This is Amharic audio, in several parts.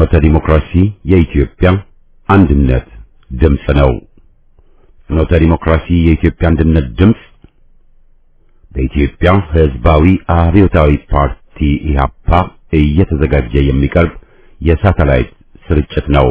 ፍኖተ ዲሞክራሲ የኢትዮጵያ አንድነት ድምፅ ነው። ፍኖተ ዲሞክራሲ የኢትዮጵያ አንድነት ድምፅ በኢትዮጵያ ሕዝባዊ አብዮታዊ ፓርቲ ኢህአፓ እየተዘጋጀ የሚቀርብ የሳተላይት ስርጭት ነው።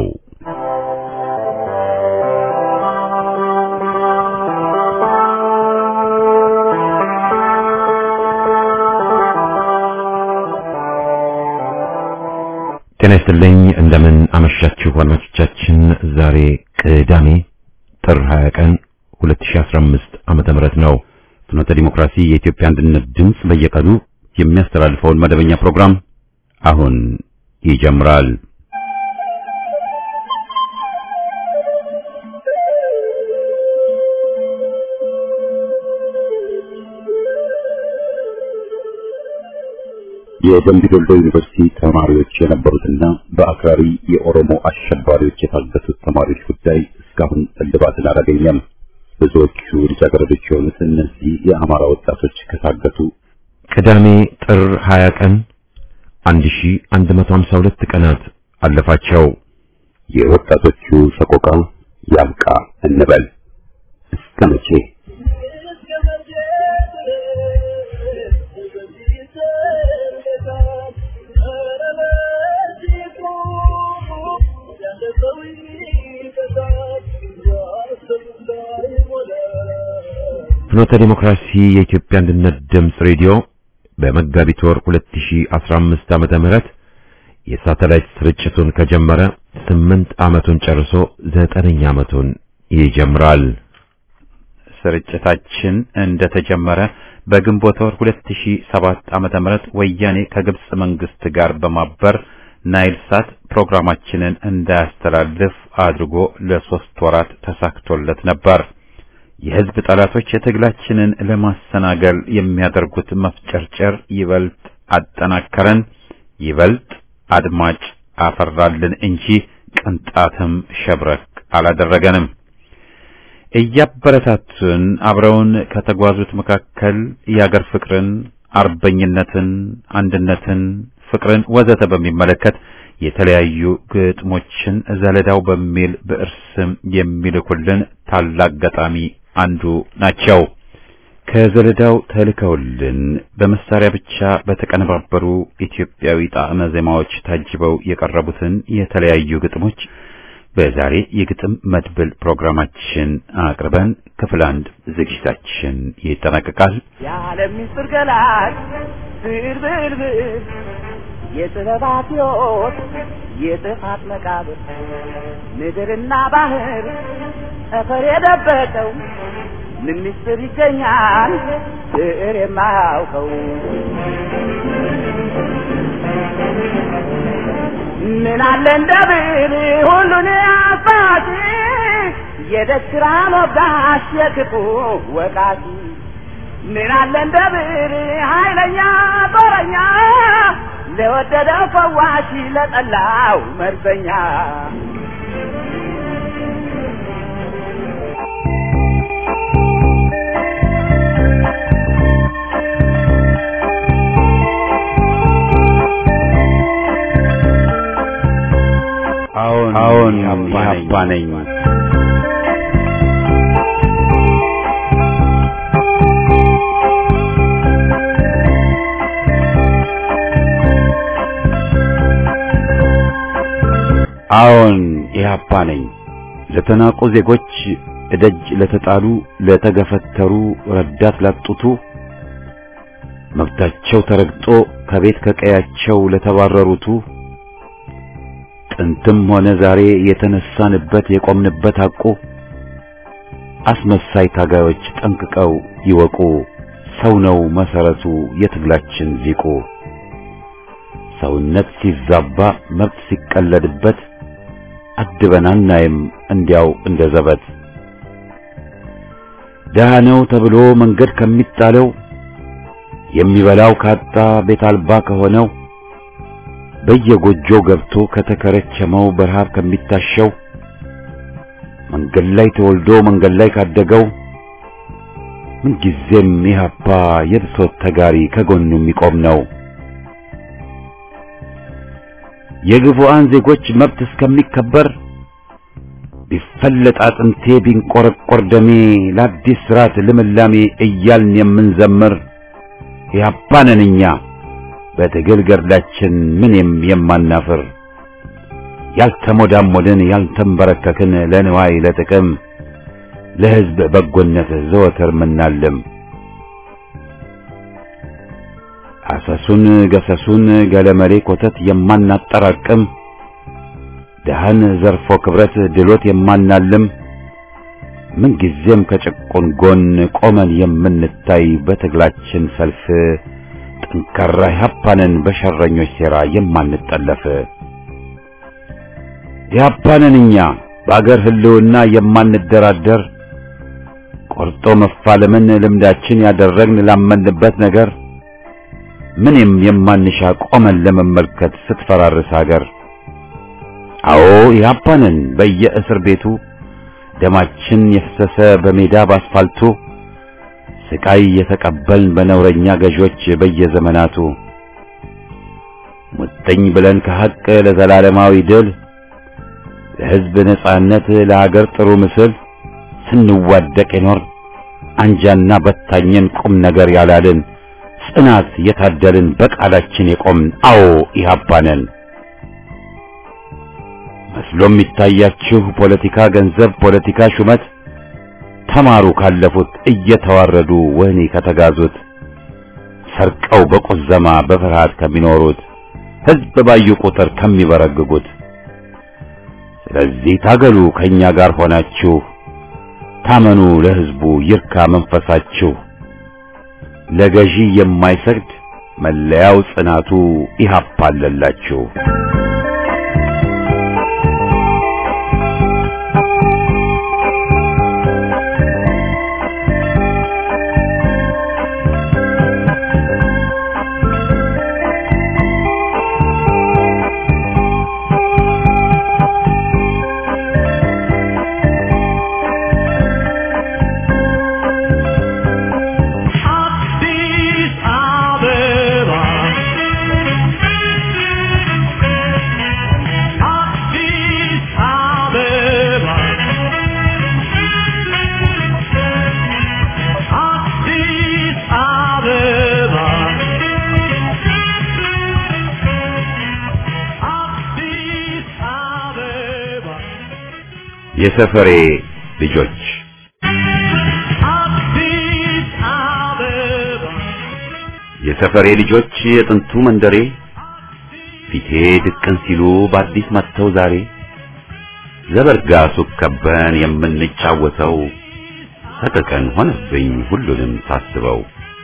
ጤና ይስጥልኝ። እንደምን አመሻችሁ አድማጮቻችን። ዛሬ ቅዳሜ ጥር 20 ቀን 2015 ዓመተ ምህረት ነው። ፍኖተ ዲሞክራሲ የኢትዮጵያ አንድነት ድምፅ በየቀኑ የሚያስተላልፈውን መደበኛ ፕሮግራም አሁን ይጀምራል። የደምቢ ዶሎ ዩኒቨርሲቲ ተማሪዎች የነበሩትና በአክራሪ የኦሮሞ አሸባሪዎች የታገቱት ተማሪዎች ጉዳይ እስካሁን እልባትን አላገኘም። ብዙዎቹ ልጃገረዶች የሆኑት እነዚህ የአማራ ወጣቶች ከታገቱ ቅዳሜ ጥር 20 ቀን 1152 ቀናት አለፋቸው። የወጣቶቹ ሰቆቃ ያብቃ እንበል እስከ መቼ? ፍኖተ ዲሞክራሲ የኢትዮጵያ አንድነት ድምፅ ሬዲዮ በመጋቢት ወር 2015 ዓመተ ምህረት የሳተላይት ስርጭቱን ከጀመረ ስምንት ዓመቱን ጨርሶ ዘጠነኛ ዓመቱን ይጀምራል። ስርጭታችን እንደተጀመረ በግንቦት ወር 2007 ዓመተ ምህረት ወያኔ ከግብጽ መንግስት ጋር በማበር ናይል ሳት ፕሮግራማችንን እንዳያስተላልፍ አድርጎ ለሶስት ወራት ተሳክቶለት ነበር። የህዝብ ጠላቶች የትግላችንን ለማሰናገል የሚያደርጉት መፍጨርጨር ይበልጥ አጠናከረን፣ ይበልጥ አድማጭ አፈራልን እንጂ ቅንጣትም ሸብረክ አላደረገንም። እያበረታቱን አብረውን ከተጓዙት መካከል የአገር ፍቅርን፣ አርበኝነትን፣ አንድነትን፣ ፍቅርን ወዘተ በሚመለከት የተለያዩ ግጥሞችን ዘለዳው በሚል ብዕር ስም የሚልኩልን ታላቅ ገጣሚ አንዱ ናቸው። ከዘለዳው ተልከውልን በመሳሪያ ብቻ በተቀነባበሩ ኢትዮጵያዊ ጣዕመ ዜማዎች ታጅበው የቀረቡትን የተለያዩ ግጥሞች በዛሬ የግጥም መድብል ፕሮግራማችን አቅርበን ክፍል አንድ ዝግጅታችን ይጠናቀቃል። የዓለም ምስጢር ገላጭ ብልብልብል የጥበባት ሕይወት የጥፋት መቃብር ምድርና ባህር ጠፈር የደበቀው ምን ምስጢር ይገኛል ብዕር የማያውቀው ምን አለ እንደ ብዕር ሁሉን አባቲ የደስራ ሞጋሽ የክፉ ወቃቲ ምን አለ እንደ ብዕር ኃይለኛ ጦረኛ ለወደደው ፈዋሽ ለጠላው መርዘኛ አዎን አዎን ኢህአፓ ነኝ። ኢህአፓ ነኝ። አዎን ኢህአፓ ነኝ። ለተናቁ ዜጎች እደጅ ለተጣሉ ለተገፈተሩ ረዳት ላጡቱ መብታቸው ተረግጦ ከቤት ከቀያቸው ለተባረሩቱ ጥንትም ሆነ ዛሬ የተነሳንበት የቆምንበት ሐቁ አስመሳይ ታጋዮች ጠንቅቀው ይወቁ። ሰው ነው መሰረቱ የትግላችን ሊቁ። ሰውነት ሲዛባ መብት ሲቀለድበት አድበን አናይም እንዲያው እንደ ዘበት። ደሃ ነው ተብሎ መንገድ ከሚጣለው የሚበላው ካጣ ቤት አልባ ከሆነው በየጎጆው ገብቶ ከተከረቸመው በረሃብ ከሚታሸው መንገድ ላይ ተወልዶ መንገድ ላይ ካደገው ምንጊዜም ኢህአፓ የብሶት ተጋሪ ከጎኑ የሚቆም ነው። የግፉአን ዜጎች መብት እስከሚከበር ቢፈለጥ አጥንቴ ቢንቆረቆር ደሜ ለአዲስ ስርዓት ልምላሜ እያልን የምንዘምር ያባነን እኛ በትግል ገድላችን ምንም የማናፍር ያልተሞዳሞድን ያልተንበረከክን ለንዋይ ለጥቅም ለሕዝብ በጎነት ዘወትር ምናልም አሰሱን ገሰሱን ገለመሌ ኮተት የማናጠራቅም ደሃን ዘርፎ ክብረት ድሎት የማናልም ምንጊዜም ከጭቁን ጎን ቆመን የምንታይ በትግላችን ሰልፍ ጠንካራ ያፓነን በሸረኞች ሴራ የማንጠለፍ ያፓነን እኛ በአገር ህልውና የማንደራደር ቆርጦ መፋለምን ልምዳችን ያደረግን ላመንበት ነገር ምንም የማንሻ ቆመን ለመመልከት ስትፈራርስ ሀገር አዎ ያፓነን በየእስር ቤቱ ደማችን የፈሰሰ በሜዳ ባስፋልቱ ስቃይ የተቀበልን በነውረኛ ገዦች በየዘመናቱ ሙጥኝ ብለን ከሐቅ ለዘላለማዊ ድል ለሕዝብ ነጻነት ለሀገር ጥሩ ምስል ስንዋደቅ የኖር አንጃና በታኘን ቁም ነገር ያላልን ጽናት የታደልን በቃላችን የቆምን አዎ ኢህአፓነን መስሎ የሚታያችሁ ፖለቲካ ገንዘብ፣ ፖለቲካ ሹመት ተማሩ ካለፉት እየተዋረዱ ወህኒ ከተጋዙት ሰርቀው በቁዘማ በፍርሃት ከሚኖሩት ሕዝብ ባዩ ቁጥር ከሚበረግጉት ስለዚህ ታገሉ ከኛ ጋር ሆናችሁ ታመኑ ለሕዝቡ ይርካ መንፈሳችሁ ለገዢ የማይሰግድ መለያው ጽናቱ ኢህአፓ አለላችሁ። አዲስ አበባ አዲስ አበባ አዲስ አበባ አዲስ አበባ የሰፈሬ ልጆች አዲስ አበባ የሰፈሬ ልጆች የጥንቱ መንደሬ ፊቴ ድቅን ሲሉ በአዲስ መጥተው ዛሬ ዘበርጋ ሱቅ ከበን የምንጫወተው ሰቀቀን ሆነብኝ ሁሉንም ሳስበው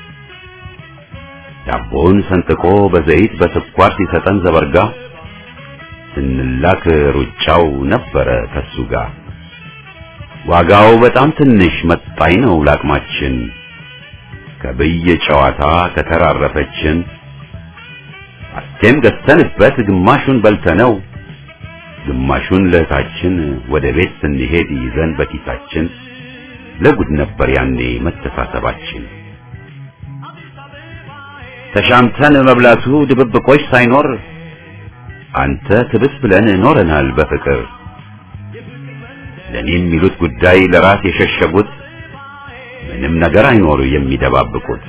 ዳቦን ሰንጥቆ በዘይት በስኳር ሲሰጠን ዘበርጋ ስንላክ ሩጫው ነበረ ከሱ ጋር ዋጋው በጣም ትንሽ መጣኝ ነው ላቅማችን ከብየ ጨዋታ ከተራረፈችን አስቴም ገዝተንበት ግማሹን በልተነው ግማሹን ለእህታችን ወደ ቤት ስንሄድ ይዘን በኪሳችን ለጉድ ነበር ያኔ መተሳሰባችን። ተሻምተን መብላቱ ድብብቆች ሳይኖር አንተ ትብስ ብለን ኖረናል በፍቅር ለኔ የሚሉት ጉዳይ ለራስ የሸሸጉት ምንም ነገር አይኖር የሚደባብቁት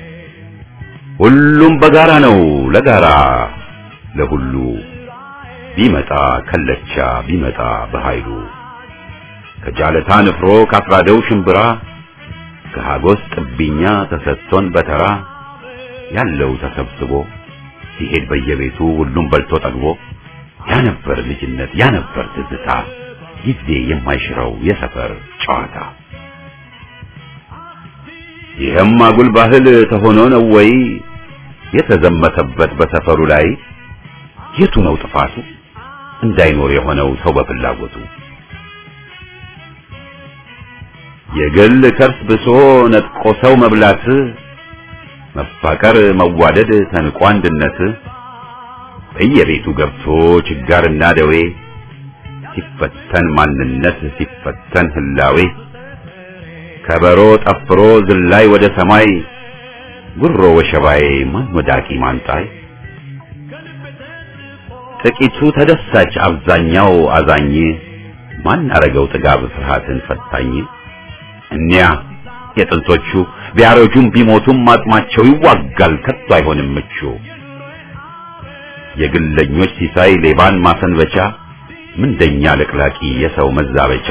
ሁሉም በጋራ ነው ለጋራ ለሁሉ ቢመጣ ከለቻ ቢመጣ በኃይሉ ከጃለታ ንፍሮ ካፍራደው ሽምብራ ከሃጎስ ጥብኛ ተሰጥቶን በተራ ያለው ተሰብስቦ ሲሄድ በየቤቱ ሁሉም በልቶ ጠግቦ ያ ነበር ልጅነት ያ ነበር ትዝታ ጊዜ የማይሽረው የሰፈር ጨዋታ ይህም አጉል ባህል ተሆኖ ነው ወይ የተዘመተበት በሰፈሩ ላይ የቱ ነው ጥፋቱ እንዳይኖር የሆነው ሰው በፍላጎቱ የግል ከርስ ብሶ ነጥቆ ሰው መብላት መፋቀር መዋደድ ተንቆ አንድነት በየቤቱ ገብቶ ችጋርና ደዌ ሲፈተን ማንነት ሲፈተን ህላዌ ከበሮ ጠፍሮ ዝላይ ወደ ሰማይ ጉሮ ወሸባዬ ማን ወዳቂ ማንጣይ ጥቂቱ ተደሳች አብዛኛው አዛኝ ማን አረገው ጥጋብ ፍርሃትን ፈታኝ እኒያ የጥንቶቹ ቢያረጁም ቢሞቱም አጽማቸው ይዋጋል ከቶ አይሆንም ምቹ የግለኞች ሲሳይ ሌባን ማሰንበቻ ምንደኛ ለቅላቂ የሰው መዛበቻ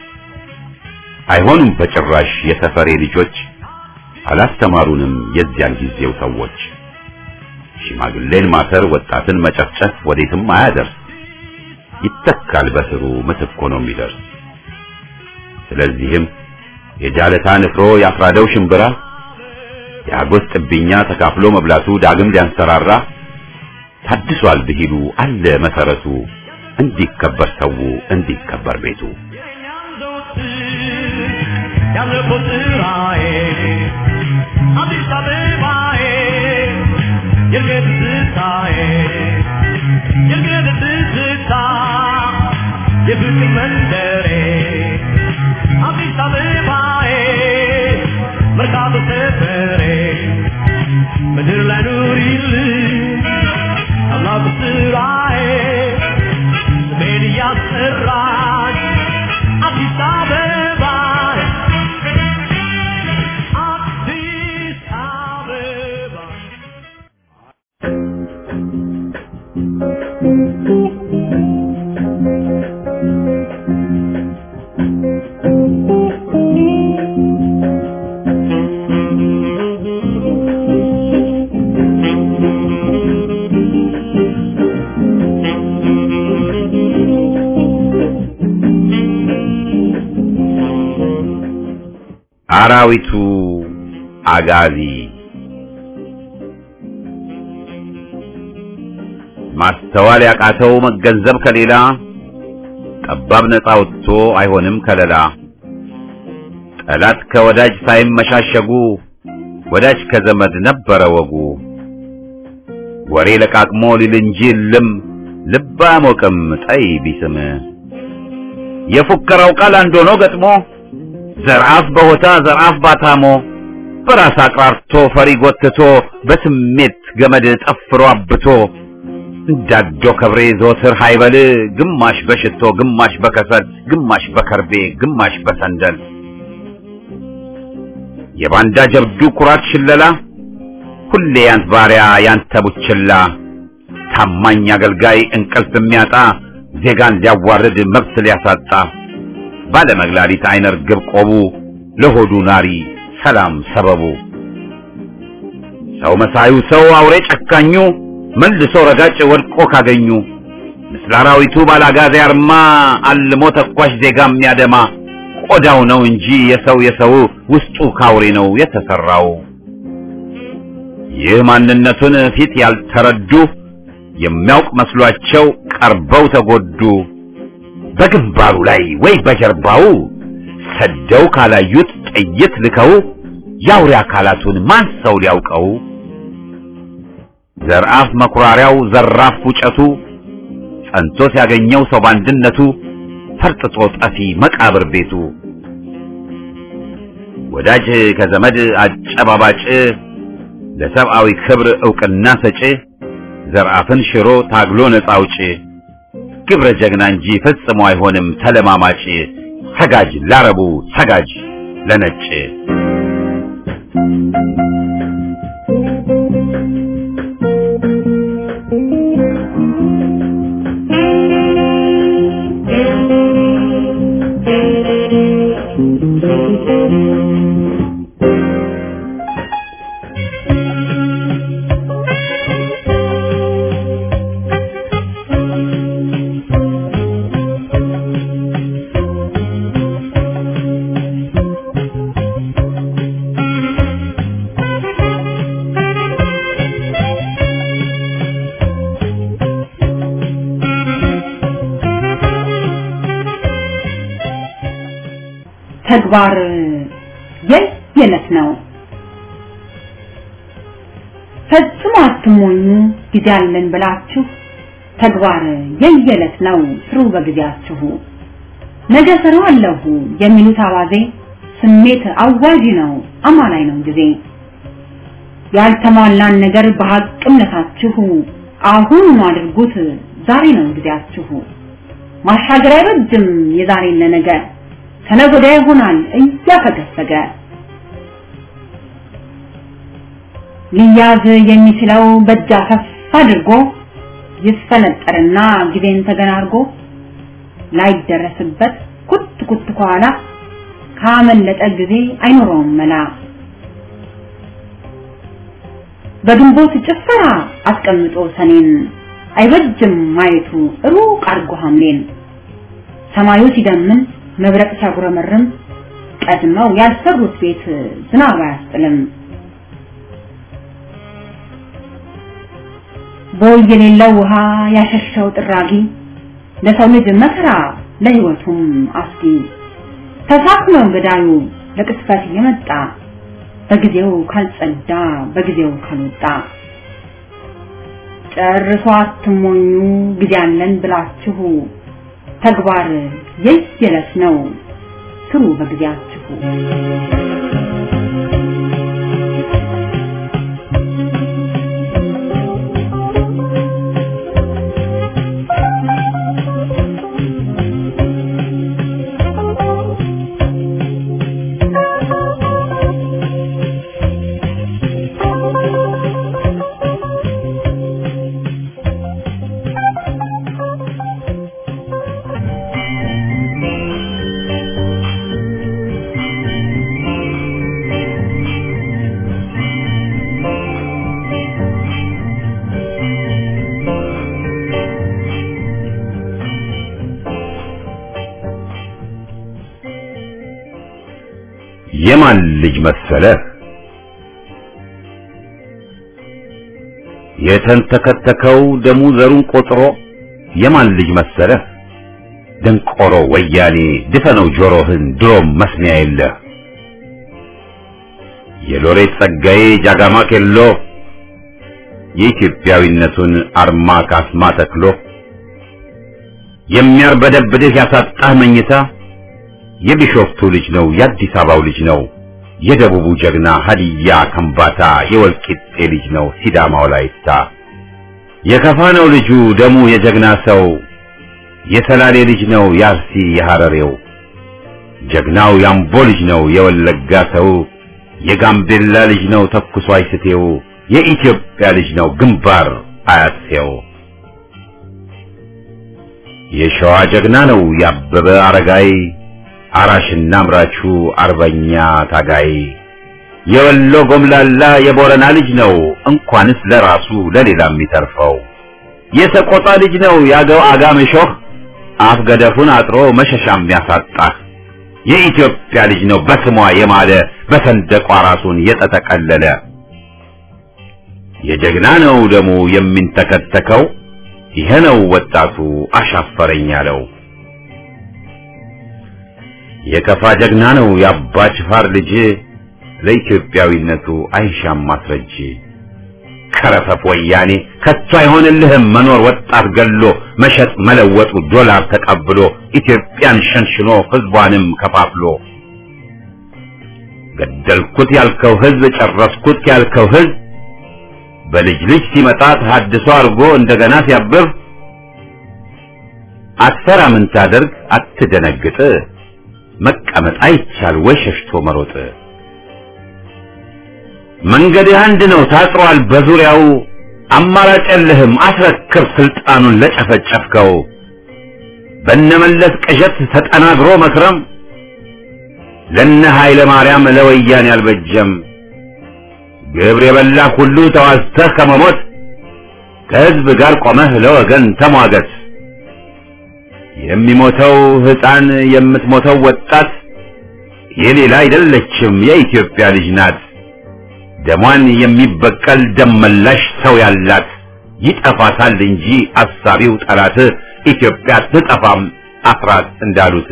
አይሆኑም በጭራሽ የሰፈሬ ልጆች አላስተማሩንም የዚያን ጊዜው ሰዎች ሽማግሌን ማሰር ወጣትን መጨፍጨፍ ወዴትም አያደርስ ይተካል በስሩ ምትክ ሆኖ የሚደርስ ስለዚህም የጃለታ ንፍሮ ያፍራደው ሽምብራ የአጎስ ጥብኛ ተካፍሎ መብላቱ ዳግም ሊያንሰራራ ታድሷል ብሂሉ አለ መሰረቱ እንዲከበር ሰው እንዲከበር ቤቱ ያለፈው ስራዬ አዲስ አበባዬ የእርገት ትዝታዬ የእርገት ትዝታ የፍቅር መንደሬ አዲስ አበባዬ መርካቶ ሰፈሬ ምድር ላይ ኑሪልኝ አምላኩ ስራዬ ስሜን እያስጠራች አዲስ አበባ አዲስ አበባ አራዊቱ አጋዚ ማስተዋል ያቃተው መገንዘብ ከሌላ ጠባብ ነፃ ወጥቶ አይሆንም ከለላ ጠላት ከወዳጅ ሳይመሻሸጉ ወዳጅ ከዘመድ ነበረ ወጉ ወሬ ለቃቅሞ ሊል እንጂ ልም ልብ አያሞቅም ጠይ ቢስም የፉከራው ቃል አንድ ሆኖ ገጥሞ ዘርአፍ በሆታ ዘርአፍ ባታሞ በራስ አቅራርቶ ፈሪ ጎትቶ በስሜት ገመድ ጠፍሮ አብቶ እንዳዶ ከብሬ ዘወትር ሃይበል ግማሽ በሽቶ ግማሽ በከሰል ግማሽ በከርቤ ግማሽ በሰንደል የባንዳ ጀብዱ ኩራት ሽለላ ሁሌ ያንት ባሪያ ያንተ ቡችላ ታማኝ አገልጋይ እንቅልፍ የሚያጣ ዜጋን ሊያዋርድ መብት ሊያሳጣ ባለመግላሊት አይነ ርግብ ቆቡ ለሆዱ ናሪ ሰላም ሰበቡ ሰው መሳዩ ሰው አውሬ ጨካኙ መልሶ ረጋጭ ወድቆ ካገኙ ምስለ አራዊቱ ባላጋዜ አርማ አልሞ ተኳሽ ዜጋ የሚያደማ ቆዳው ነው እንጂ የሰው የሰው ውስጡ ካውሬ ነው የተሰራው። ይህ ማንነቱን ፊት ያልተረዱ የሚያውቅ መስሏቸው ቀርበው ተጎዱ። በግንባሩ ላይ ወይ በጀርባው ሰደው ካላዩት ጥይት ልከው የአውሬ አካላቱን ማን ሰው ሊያውቀው? ዘርአፍ መኩራሪያው ዘራፍ ውጨቱ ጸንቶ ሲያገኘው ሰው ባንድነቱ ፈርጥጦ ጠፊ መቃብር ቤቱ ወዳጅ ከዘመድ አጨባባጭ ለሰብአዊ ክብር ዕውቅና ሰጪ ዘርአፍን ሽሮ ታግሎ ነፃ አውጪ ግብረ ጀግና እንጂ ፈጽሞ አይሆንም ተለማማጭ ሰጋጅ ላረቡ ሰጋጅ ለነጭ ተግባር የየለት ነው። ፈጽሞ አትሞኙ ጊዜ አለን ብላችሁ ተግባር የየለት ነው ስሩ በጊዜያችሁ። ነገ እሰራዋለሁ የሚሉት አባዜ ስሜት አዋጅ ነው አማላይ ነው ጊዜ። ያልተሟላን ነገር በሐቅምነታችሁ አሁን አድርጉት ዛሬ ነው ጊዜያችሁ። ማሻገር አይበጅም የዛሬን ለነገ ከነገ ወዲያ ይሆናል እያፈገፈገ ሊያዝ የሚችለው በእጅ አፈፍ አድርጎ ይስፈነጠርና ጊዜን ተገናርጎ ላይደረስበት ኩት ኩት ከኋላ ካመለጠ ጊዜ አይኖረውም መላ በግንቦት ጭፈራ አስቀምጦ ሰኔን አይበጅም ማየቱ ሩቅ አድርጎ ሐምሌን ሰማዩ ሲደምን መብረቅ ሲያጉረመርም ቀድመው ያልሰሩት ቤት ዝናብ አያስጥልም። ቦይ የሌለው ውሃ ያሸሸው ጥራጊ ለሰው ልጅ መከራ ለሕይወቱም አስጊ ተሳክኖ ገዳዩ ለቅስፈት የመጣ በጊዜው ካልጸዳ በጊዜው ካልወጣ ጨርሶ አትሞኙ ጊዜ አለን ብላችሁ ተግባር የየለት ነው ስሩ በጊዜያችሁ። የማን ልጅ መሰለህ የተንተከተከው ደሙ ዘሩን ቆጥሮ የማን ልጅ መሰለህ ደንቆሮ ወያኔ ድፈነው ጆሮህን ድሮም መስሚያ የለህ የሎሬት ጸጋዬ ጃጋማ ኬሎ የኢትዮጵያዊነቱን አርማ ካስማ ተክሎ የሚያርበደብድህ ያሳጣህ መኝታ የቢሾፍቱ ልጅ ነው የአዲስ አበባው ልጅ ነው የደቡቡ ጀግና ሀዲያ ከምባታ የወልቂጤ ልጅ ነው ሲዳማው ላይታ የከፋ ነው ልጁ ደሙ የጀግና ሰው የሰላሌ ልጅ ነው የአርሲ የሐረሬው ጀግናው ያምቦ ልጅ ነው የወለጋ ሰው የጋምቤላ ልጅ ነው ተኩሶ አይስቴው የኢትዮጵያ ልጅ ነው ግንባር አያሴው የሸዋ ጀግና ነው ያበበ አረጋይ አራሽና አምራቹ አርበኛ ታጋይ የወሎ ጎምላላ የቦረና ልጅ ነው እንኳንስ ለራሱ ለሌላ የሚተርፈው የሰቆጣ ልጅ ነው ያገው አጋምሾህ አፍ ገደፉን አጥሮ መሸሻም ያሳጣህ የኢትዮጵያ ልጅ ነው በስሟ የማለ በሰንደቋ ራሱን የተጠቀለለ የጀግና ነው ደሙ የሚንተከተከው ይሄ ነው ወጣቱ አሻፈረኝ ያለው የከፋ ጀግና ነው የአባ ጅፋር ልጅ ለኢትዮጵያዊነቱ አይሻም ማስረጅ ከረፈፍ ወያኔ ከቶ አይሆንልህም መኖር ወጣት ገሎ መሸጥ መለወጡ ዶላር ተቀብሎ ኢትዮጵያን ሸንሽኖ ህዝቧንም ከፋፍሎ ገደልኩት ያልከው ህዝብ ጨረስኩት ያልከው ህዝብ በልጅ ልጅ ሲመጣ ተሐድሶ አድርጎ እንደገና ሲያብብ አትፈራ ምን ታደርግ አትደነግጥ መቀመጥ አይቻል ወይ ሸሽቶ መሮጥ መንገድህ አንድ ነው ታጥሯል በዙሪያው አማራጭ የለህም አስረክብ ስልጣኑን ለጨፈጨፍከው በነመለስ ቅዠት ተጠናግሮ መክረም ለነ ኃይለ ማርያም ለወያኔ አልበጀም ግብር የበላ ሁሉ ተዋዝተህ ከመሞት ከህዝብ ጋር ቆመህ ለወገን ተሟገት የሚሞተው ህፃን የምትሞተው ወጣት የሌላ አይደለችም የኢትዮጵያ ልጅ ናት ደሟን የሚበቀል ደመላሽ ሰው ያላት ይጠፋታል እንጂ አሳቢው ጠላት ኢትዮጵያ ትጠፋም አፍራት እንዳሉት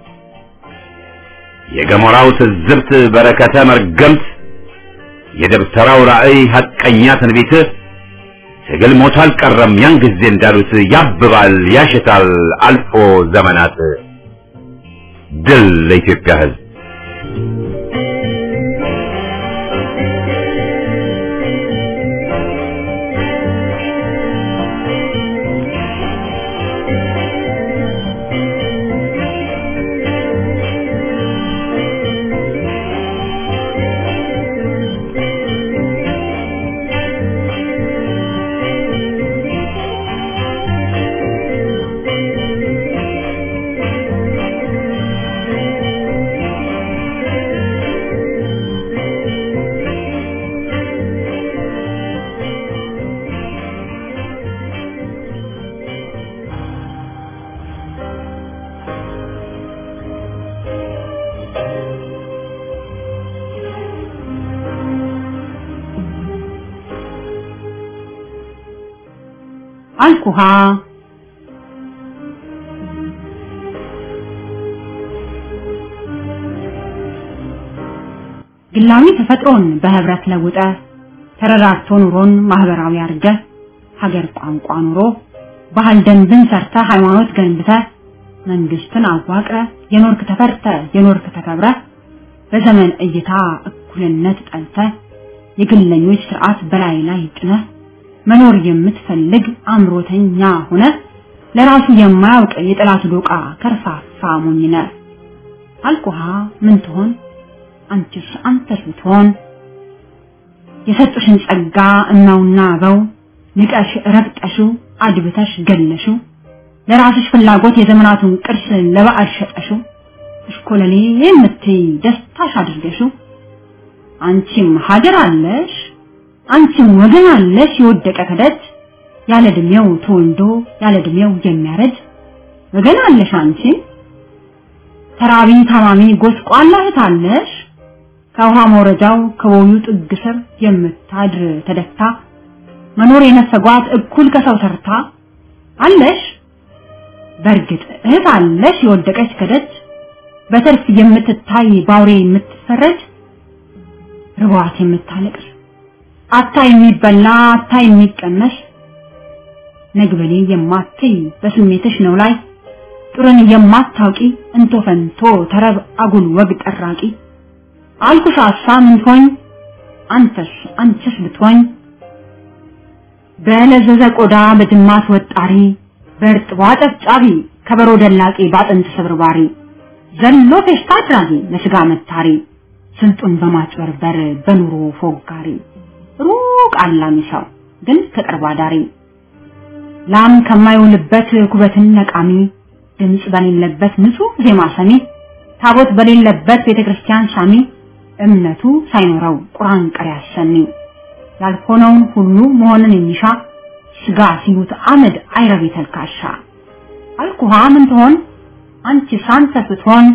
የገሞራው ትዝብት በረከተ መርገምት የደብተራው ራእይ ሐቀኛ ትንቢት ትግል ሞቶ አልቀረም ያን ጊዜ እንዳሉት ያብባል ያሽታል አልፎ ዘመናት ድል ለኢትዮጵያ ህዝብ አልኩሃ ግላዊ ተፈጥሮን በህብረት ለውጠ ተረዳድቶ ኑሮን ማህበራዊ አድርገ ሀገር ቋንቋ ኑሮ ባህል ደንብን ሰርተ ሃይማኖት ገንብተ መንግስትን አዋቅረ የኖርክ ተፈርተ የኖርክ ተከብረ በዘመን እይታ እኩልነት ጠልተ የግለኞች ስርዓት በላይ ላይ ጭነ መኖር የምትፈልግ አምሮተኛ ሆነ ለራሱ የማያውቅ የጠላት ዶቃ ከርፋፋ ሞኝነ አልኩሃ ምን ትሆን አንቺስ አንተስ ብትሆን የሰጡሽን ጸጋ እናውና አበው ንቀሽ ረግጠሽው አድብተሽ ገለሽው ለራስሽ ፍላጎት የዘመናቱን ቅርስ ለበዓል ሸጠሽው እሽኮለሌ የምትይ ደስታሽ አድርገሽው አንቺም ሀገር አለሽ አንቺም ወገን አለሽ የወደቀ ከደጅ ያለ እድሜው ተወልዶ ያለ እድሜው የሚያረጅ ወገን አለሽ አንቺ ተራቢ ታማሚ ጎስቋላ እህት አለሽ ከውሃ መውረጃው ከቦዩ ጥግ ስር የምታድር ተደፍታ መኖር የነፈጓት እኩል ከሰው ሰርታ አለሽ በእርግጥ እህት አለሽ የወደቀች ከደጅ በትርፍ የምትታይ ባውሬ የምትፈረጅ ርቧት የምታለቅስ አታ የሚበላ አታ የሚቀመስ ነግበሌ የማትይ በስሜትሽ ነው ላይ ጥሩን የማታውቂ እንቶ ፈንቶ ተረብ አጉል ወግ ጠራቂ አልኩሽ ሀሳብ ምንትሆኝ አንተስ አንቺስ ብትሆኝ በለዘዘ ቆዳ በጅማት ወጣሪ በእርጥቧ ጨብጫቢ ከበሮ ደላቂ ባጥንት ስብርባሪ ዘሎ ፌሽታ አድራጊ ለስጋ መታሪ ስልጡን በማጭበርበር በኑሮ ፎጋሪ ሩቅ አላሚ ሰው ግን ከቅርብ አዳሪ ላም ከማይውልበት ኩበትን ነቃሚ ድምፅ በሌለበት ንጹህ ዜማ ሰሚ ታቦት በሌለበት ቤተክርስቲያን ሳሚ እምነቱ ሳይኖረው ቁርአን ቀሪ አሰሚ ያልሆነውን ሁሉ መሆንን የሚሻ ስጋ ሲሉት አመድ አይረብ ተልካሻ አልኩሃ ምን ትሆን አንቺ ሳንተ ስትሆን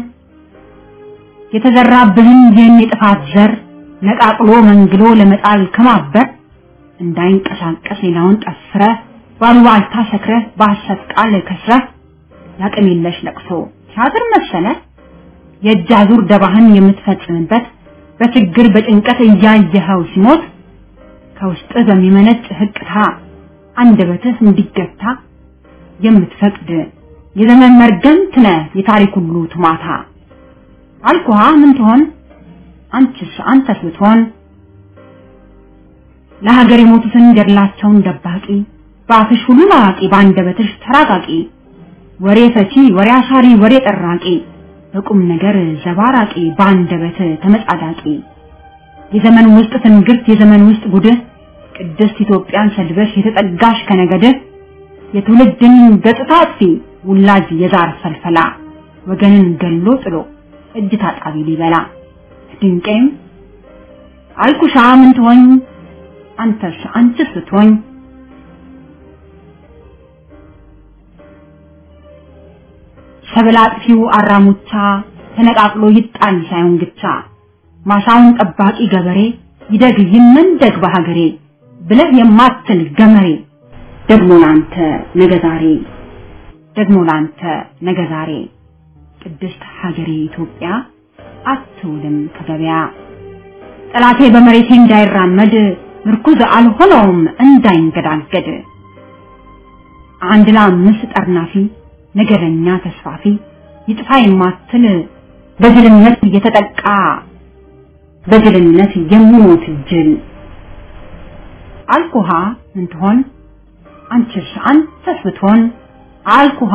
የተዘራብህን ይህን የጥፋት ዘር ነቃቅሎ መንግሎ ለመጣል ከማበር እንዳይንቀሳቀስ ሌላውን ጠፍረ ባሉባልታ ሰክረ በሐሰት ቃል ከስረ ያቅም የለሽ ለቅሶ ሲያድር መሰለ የእጅ አዙር ደባህን የምትፈጽምበት በችግር በጭንቀት እያየኸው ሲሞት ከውስጥ በሚመነጭ ህቅታ አንደበትህ እንዲገታ የምትፈቅድ የዘመን መርገምት ነህ የታሪክ ሁሉ ትማታ አልኩሃ ምን ትሆን አንቺስ አንተስ ብትሆን ለሀገር የሞቱትን ገድላቸውን ደባቂ በአፍሽ ሁሉ አዋቂ በአንደበትሽ ተራቃቂ ወሬ ፈቺ ወሬ አሳሪ ወሬ ጠራቂ በቁም ነገር ዘባራቂ በአንደበት ተመጻዳቂ የዘመን ውስጥ ትንግርት የዘመን ውስጥ ጉድህ ቅድስት ኢትዮጵያን ሰድበሽ የተጠጋሽ ከነገድህ የትውልድን ገጽታ አጥፊ ውላጅ የዛር ፈልፈላ ወገንን ገሎ ጥሎ እጅ ታጣቢ ሊበላ ድንቄም አልኩሻ ምን ትሆኝ አንተስ አንቺስ ብትሆኝ ሰብል አጥፊው አራሙቻ ተነቃቅሎ ይጣል ሳይሆን ግቻ ማሳውን ጠባቂ ገበሬ ይደግ ይመንደግ በሀገሬ ብለህ የማትል ገመሬ ደግሞ ላንተ ነገ ዛሬ ደግሞ ላንተ ነገ ዛሬ ቅድስት ሀገሬ ኢትዮጵያ አትውልም ከገበያ ጠላቴ በመሬቴ እንዳይራመድ ምርኩዝ አልሆነውም እንዳይንገዳገድ አንድ ለአምስት ጠርናፊ ነገረኛ ተስፋፊ ይጥፋ የማትል በጅልነት እየተጠቃ በጅልነት የሚሞት ጅል አልኩሃ ምን ትሆን አንቺስ አንተስ ብትሆን አልኩሃ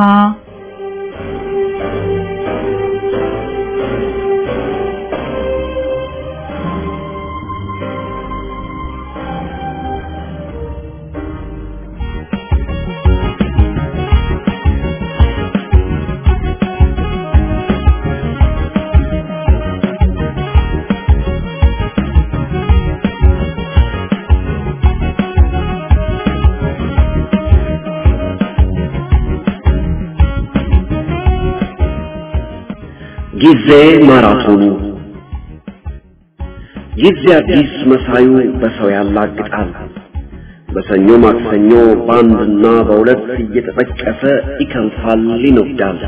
ጊዜ ማራቶኑ ጊዜ አዲስ መሳዩ በሰው ያላግጣል። በሰኞ ማክሰኞ በአንድና በሁለት እየተጠቀሰ ይከንፋል ይነዳል።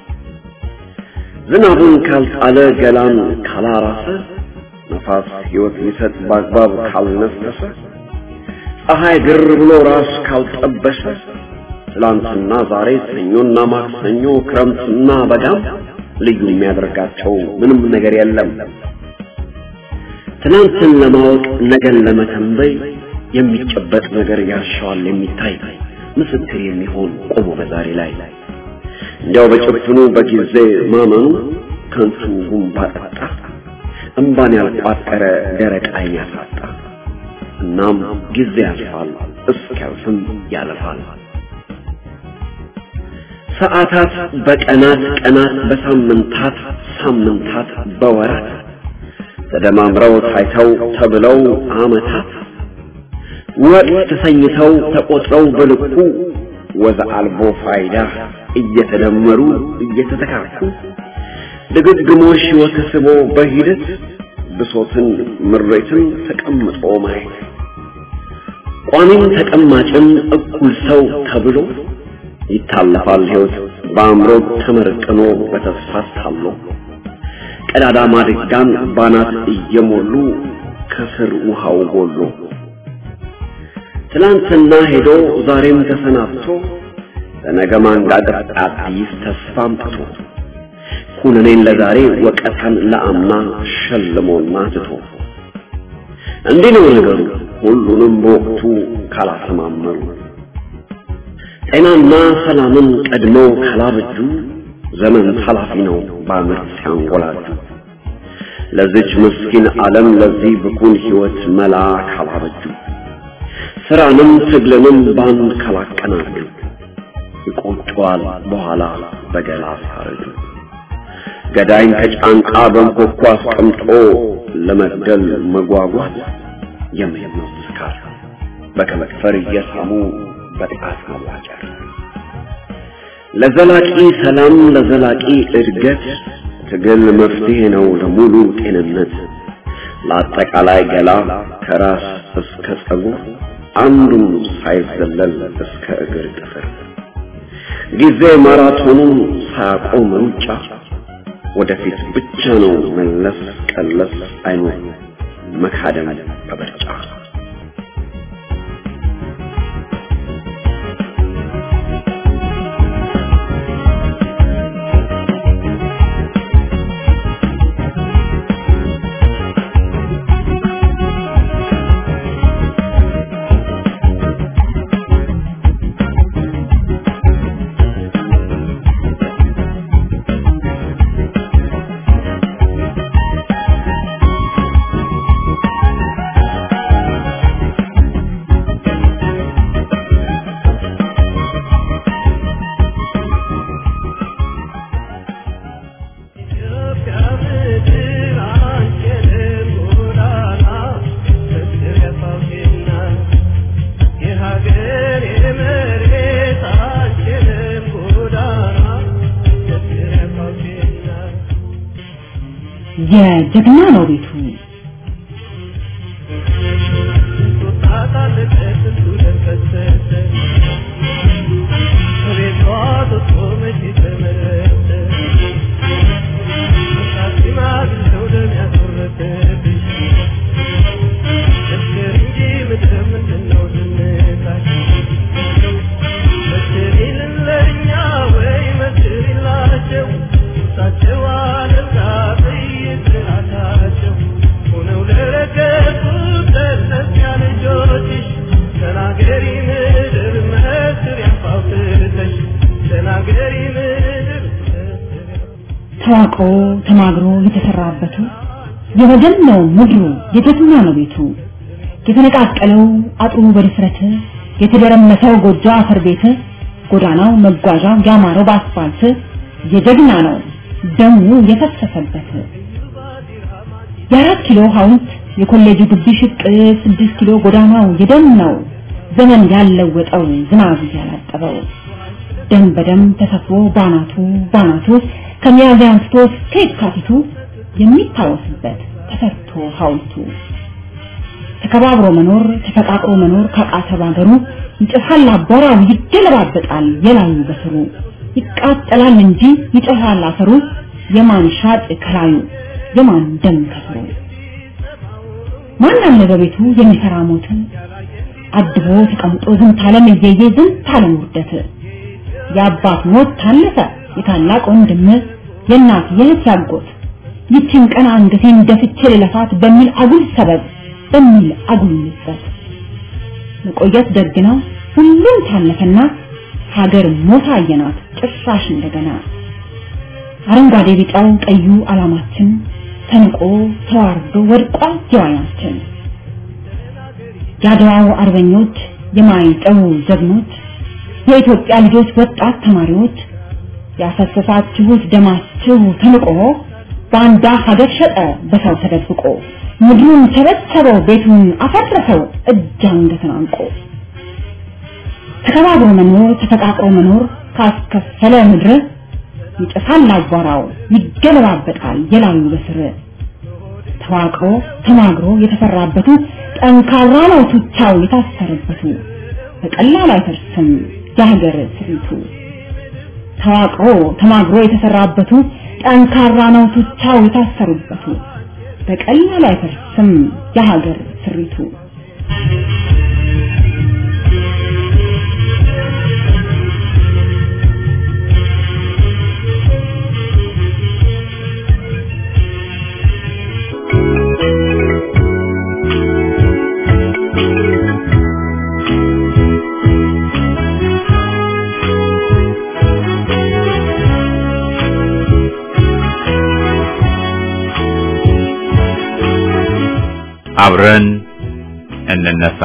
ዝናቡን ካልጣለ ገላን ካላራሰ ነፋስ ሕይወት ሊሰጥ በአግባብ ካልነፈሰ ፀሐይ ግር ብሎ ራስ ካልጠበሰ ትላንትና ዛሬ ሰኞና ማክሰኞ ክረምትና በጋም ልዩ የሚያደርጋቸው ምንም ነገር የለም። ትናንትን ለማወቅ ነገን ለመተንበይ የሚጨበጥ ነገር ያሻዋል የሚታይ ምስክር የሚሆን ቆሞ በዛሬ ላይ እንዲያው በጭፍኑ በጊዜ ማመኑ ከንቱ ጉንባ ጠጣ እምባን ያልቋጠረ ደረቅ ዓይን ያሳጣ። እናም ጊዜ ያልፋል እስኪያልፍም ያለፋል። ሰዓታት በቀናት ቀናት በሳምንታት ሳምንታት በወራት ተደማምረው ታይተው ተብለው ዓመታት ወቅት ተሰኝተው ተቆጥረው በልኩ ወዘ አልቦ ፋይዳ እየተደመሩ እየተተካኩ ድግግሞሽ ወተስቦ በሂደት ብሶትን ምሬትን ተቀምጦ ማየት ቋሚም ተቀማጭም እኩል ሰው ተብሎ ይታለፋል ሕይወት በአእምሮ ተመርቅኖ በተስፋ ታሎ ቀዳዳ ማድጋን ባናት እየሞሉ ከስር ውሃው ጎሎ ትላንትና ሄዶ ዛሬም ተሰናብቶ ለነገ ማንጋገር አዲስ ተስፋ አምጥቶ ኩነኔን ለዛሬ ወቀታን ለአምና ሸልሞና ትቶ እንዲህ ነው ነገሩ ሁሉንም በወቅቱ ካላሰማመሩ ጤናና ሰላምን ቀድመው ካላበጁ ዘመን ኃላፊ ነው በአመት ሲያንጎላጁ ለዚች ምስኪን ዓለም ለዚህ ብኩን ሕይወት መላ ካላበጁ ስራንም ትግልንም ባንድ ካላቀናጁ ይቆጨዋል በኋላ በገላ ሲያረጁ ገዳይን ከጫንቃ በንኮኳ አስቀምጦ ለመግደል መጓጓት የምኞት ስካር በከመክፈር እየሳሙ በጥቃት መዋጨር ለዘላቂ ሰላም ለዘላቂ እድገት ትግል መፍትሄ ነው ለሙሉ ጤንነት ለአጠቃላይ ገላ ከራስ እስከ ጸጉር አንዱም ሳይዘለል እስከ እግር ጥፍር ጊዜ ማራቶኑን ሳያቆም ሩጫ ወደፊት ብቻ ነው መለስ ቀለስ አይኖር መካደም በበርጫ የጀግና ነው ቤቱ ተዋቅሮ ተማግሮ የተሰራበቱ የወገን ነው ምድሩ የጀግና ነው ቤቱ የተነቃቀለው አጥሩ በድፍረት የተደረመሰው ጎጆ አፈር ቤት ጎዳናው መጓዣው ያማረው በአስፋልት የጀግና ነው ደሙ የፈሰሰበት የአራት ኪሎ ሐውልት የኮሌጁ ግቢ ሽቅ ስድስት ኪሎ ጎዳናው የደም ነው ዘመን ያለወጠው ዝናብ ያላጠበው ደም በደም ተሰፍሮ ባናቱ ባናቱ ከሚያዝያ አንስቶ እስከ የካቲቱ የሚታወስበት ተሰርቶ ሐውልቱ ተከባብሮ መኖር ተፈቃቅሮ መኖር ካቃተ ባገሩ ይጨፋል አቧራው ይገለባበጣል የላዩ በስሩ ይቃጠላል እንጂ ይጨፋል አፈሩ የማን ሻጥ ከላዩ የማን ደም ከስሩ ማን አለ በቤቱ የሚሰራ ሞት አድቦ ተቀምጦ ዝንት ዓለም እየየ ዝንት ዓለም ውርደት የአባት ሞት ታለፈ የታላቅ ወንድም የእናት የእህት ያጎት ይችን ቀን አንገቴን ደፍቼ ልለፋት በሚል አጉል ሰበብ በሚል አጉል ንጸት መቆየት ደግ ነው ሁሉም ታለፈና ሀገር ሞታ አየናት ጭራሽ እንደገና አረንጓዴ ቢጫው ቀዩ አላማችን ተንቆ ተዋርዶ ወድቋል ጀዋናችን የአድዋው አርበኞች የማይጠው ጀግኖች የኢትዮጵያ ልጆች ወጣት ተማሪዎች ያፈሰሳችሁት ደማችሁ ተንቆ ባንዳ ሀገር ሸጠ በሰው ተደብቆ ምድሩን ተበተበው ቤቱን አፈረሰው እጅ አንገትን አንቆ ተከባብሮ መኖር ተፈቃቅሮ መኖር ካስከፈለ ምድር ይጠፋል አቧራው ይገለባበጣል የላዩ በስር ተዋቅሮ ተማግሮ የተፈራበቱ ጠንካራ ነው ቱቻው የታሰረበቱ በቀላል አይፈርስም የሀገር ስሪቱ ተዋቅሮ ተማግሮ የተሰራበቱ ጠንካራ ነው ቱቻው የታሰሩበቱ በቀላል አይፈርስም የሀገር ስሪቱ አብረን እንነሳ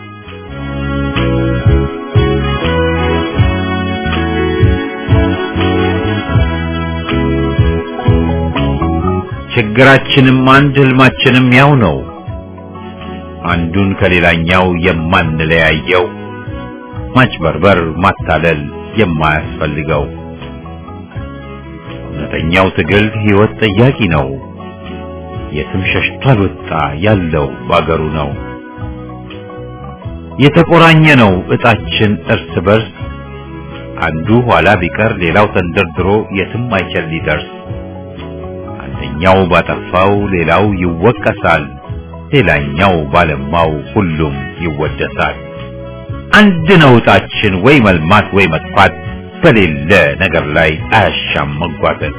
ችግራችንም አንድ ህልማችንም ያው ነው አንዱን ከሌላኛው የማንለያየው ማጭበርበር ማታለል የማያስፈልገው እውነተኛው ትግል ህይወት ጠያቂ ነው የትም ሸሽቶ አልወጣ ያለው ባገሩ ነው የተቆራኘ ነው እጣችን እርስ በርስ አንዱ ኋላ ቢቀር ሌላው ተንደርድሮ የትም አይችል ሊደርስ አንደኛው ባጠፋው ሌላው ይወቀሳል ሌላኛው ባለማው ሁሉም ይወደሳል አንድ ነው እጣችን ወይ መልማት ወይ መጥፋት በሌለ ነገር ላይ አያሻም መጓተት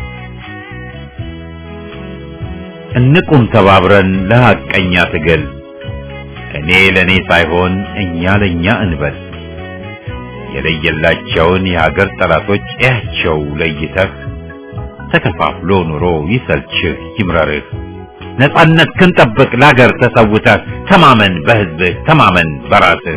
እንቁም ተባብረን ለሐቀኛ ትግል እኔ ለኔ ሳይሆን እኛ ለኛ እንበል የለየላቸውን የሀገር ጠላቶች እያቸው ለይተህ ተከፋፍሎ ኑሮ ይሰልችህ ይምረርህ ነጻነት ክንጠብቅ ለሀገር ተሰውተህ ተማመን በህዝብህ ተማመን በራስህ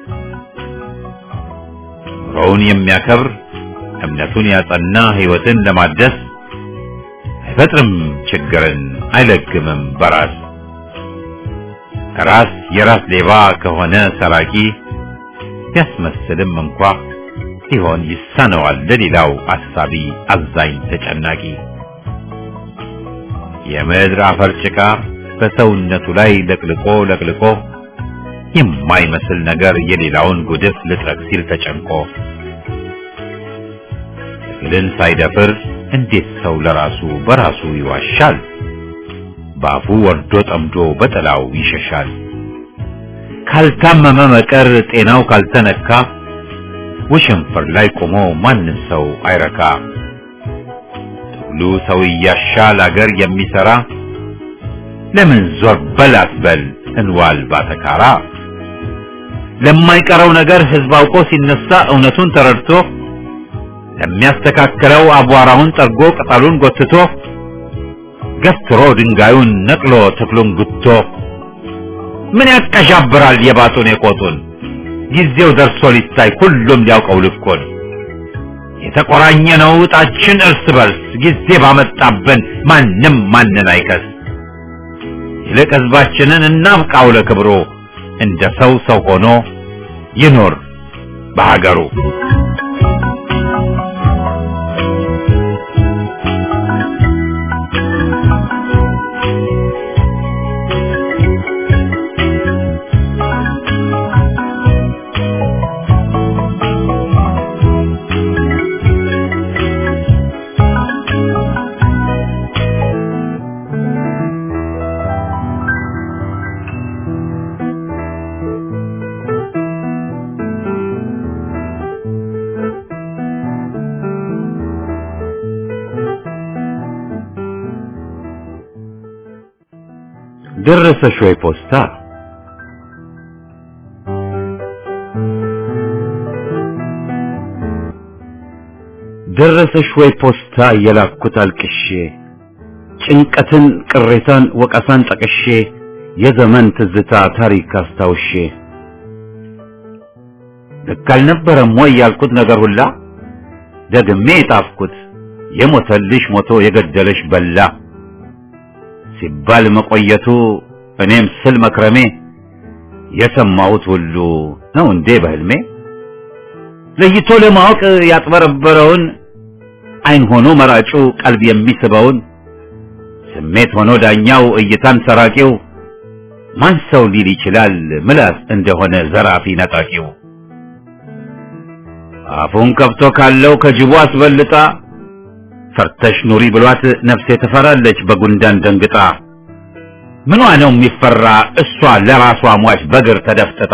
ኑሮውን የሚያከብር እምነቱን ያጸና ህይወትን ለማደስ አይፈጥርም ችግርን አይለግምም በራስ ራስ የራስ ሌባ ከሆነ ሰራቂ ቢያስመስልም እንኳ ሊሆን ይሳነዋል ለሌላው አሳቢ አዛኝ ተጨናቂ የምድር አፈር ጭቃ በሰውነቱ ላይ ለቅልቆ ለቅልቆ የማይመስል ነገር የሌላውን ጉድፍ ልጥረግ ሲል ተጨንቆ ትግልን ሳይደፍር እንዴት ሰው ለራሱ በራሱ ይዋሻል? ባፉ ወርዶ ጠምዶ በጥላው ይሸሻል። ካልታመመ መቀር ጤናው ካልተነካ ውሽንፍር ላይ ቆሞ ማንም ሰው አይረካ። ትግሉ ሰው እያሻል አገር የሚሰራ ለምን ዞር በል አትበል እንዋል ባተካራ። ለማይቀረው ነገር ህዝብ አውቆ ሲነሳ እውነቱን ተረድቶ ለሚያስተካክለው አቧራውን ጠርጎ ቅጠሉን ጎትቶ ገፍትሮ ድንጋዩን ነቅሎ ተክሉን ጉቶ ምን ያቀዣብራል የባጡን የቆጡን ጊዜው ደርሶ ሊታይ ሁሉም ሊያውቀው ልኮን የተቆራኘ ነው እጣችን እርስ በርስ ጊዜ ባመጣብን ማንም ማንን አይከስ ይልቅ ህዝባችንን እናብቃው ለክብሮ እንደ ሰው ሰው ሆኖ ይኖር በሀገሩ ደረሰሽ ወይ ፖስታ? ደረሰሽ ወይ ፖስታ የላኩት አልቅሼ ጭንቀትን፣ ቅሬታን፣ ወቀሳን ጠቅሼ የዘመን ትዝታ ታሪክ አስታውሼ ልክ አልነበረም ወይ ያልኩት ነገር ሁላ ደግሜ የጣፍኩት የሞተልሽ ሞቶ የገደለሽ በላ ሲባል መቆየቱ እኔም ስል መክረሜ የሰማሁት ሁሉ ነው እንዴ በህልሜ ለይቶ ለማወቅ ያጥበረበረውን አይን ሆኖ መራጩ ቀልብ የሚስበውን ስሜት ሆኖ ዳኛው እይታን ሰራቂው ማን ሰው ሊል ይችላል ምላስ እንደሆነ ዘራፊ ነጣቂው አፉን ከፍቶ ካለው ከጅቡ አስበልጣ ፈርተሽ ኑሪ ብሏት ነፍሴ ትፈራለች በጉንዳን ደንግጣ ምኗ ነው የሚፈራ እሷ ለራሷ ሟች በግር ተደፍጥጣ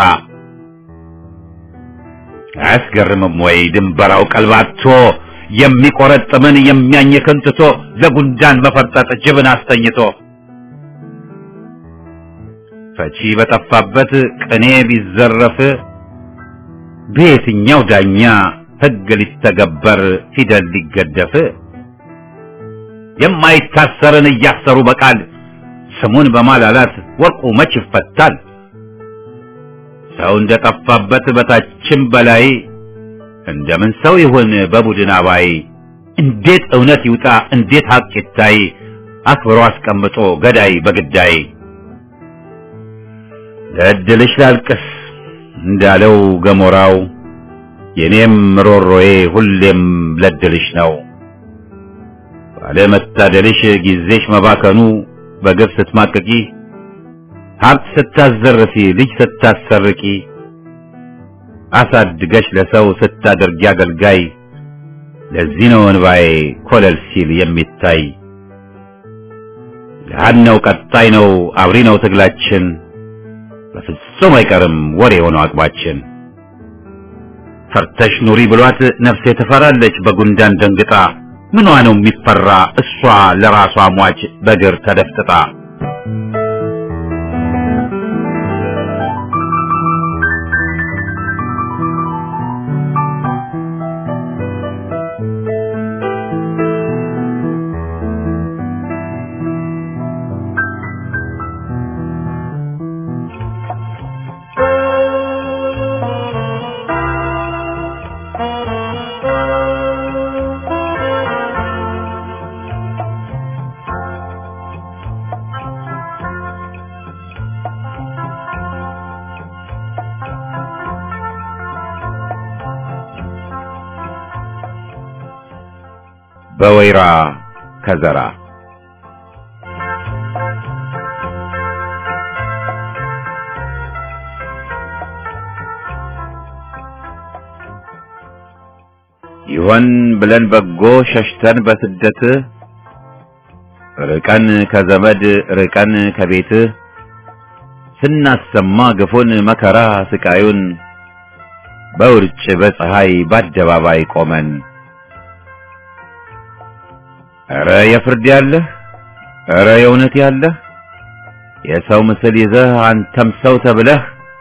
አያስገርምም ወይ ድንበራው ቀልባቶ የሚቆረጥምን የሚያኝክን ትቶ ለጉንዳን መፈርጠጥ ጅብን አስተኝቶ ፈቺ በጠፋበት ቅኔ ቢዘረፍ በየትኛው ዳኛ ሕግ ሊተገበር ፊደል ሊገደፍ የማይታሰርን እያሰሩ በቃል ስሙን በማላላት ወርቁ መች ይፈታል? ሰው እንደጠፋበት በታችም በላይ እንደምን ሰው ይሁን በቡድን አባይ? እንዴት እውነት ይውጣ እንዴት ሀቅ ይታይ? አክብሮ አስቀምጦ ገዳይ በግዳይ ለእድልሽ ላልቅስ እንዳለው ገሞራው የኔም ሮሮዬ ሁሌም ለድልሽ ነው። ባለመታደልሽ ጊዜሽ መባከኑ በግፍ ስትማቅቂ ሀብት ስታዘርፊ ልጅ ስታሰርቂ አሳድገሽ ለሰው ስታደርጊ አገልጋይ ለዚህ ነው እንባዬ ኮለል ሲል የሚታይ ገሃድ ነው ቀጣይ ነው አብሪ ነው ትግላችን በፍጹም አይቀርም ወሬ የሆነው አቅባችን ፈርተሽ ኑሪ ብሏት ነፍሴ ትፈራለች በጉንዳን ደንግጣ ምኗ ነው የሚፈራ እሷ ለራሷ ሟች በግር ተደፍጥጣ በወይራ ከዘራ ይሆን ብለን በጎ ሸሽተን በስደት ርቀን ከዘመድ ርቀን ከቤት ስናሰማ ግፉን መከራ ስቃዩን በውርጭ በፀሐይ በአደባባይ ቆመን ኧረ የፍርድ ያለህ ኧረ የእውነት ያለህ የሰው ምስል ይዘህ አንተም ሰው ተብለህ